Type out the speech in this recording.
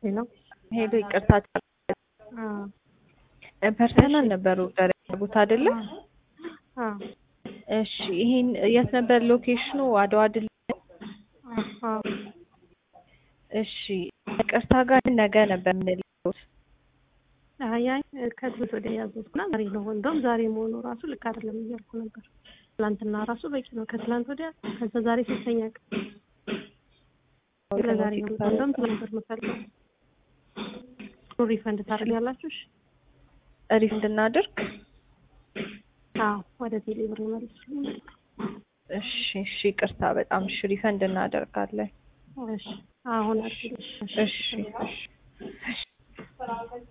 ሄሎ ሄሎ ይቅርታ ፐርሰናል ነበር ኦርደር ያደረጉት አይደለ? አዎ እሺ ይሄን የት ነበር ሎኬሽኑ? አድዋ ድል። አዎ እሺ ይቅርታ ጋር ነገ ነበር የምንልኩት። አይ አይ ከትምህርት ወዲያ ያዘዝኩና ዛሬ ነው። እንደውም ዛሬ መሆኑ ራሱ ልክ አይደለም እያልኩ ነበር። ትላንትና ራሱ በቂ ነው። ከትላንት ወዲያ ከዛ ዛሬ ሶስተኛ ቀን ለዛሬ ነው። እንደውም ትላንት ነበር የምፈልገው። ሪፈንድ ታደርጋላችሁ? እሺ ሪፈንድ እናድርግ። አዎ ወደ ቴሌ ብር መልሱልኝ። እሺ እሺ ይቅርታ በጣም እሺ ሪፈንድ እናደርጋለን። እሺ አሁን አድርግልሽ። እሺ እሺ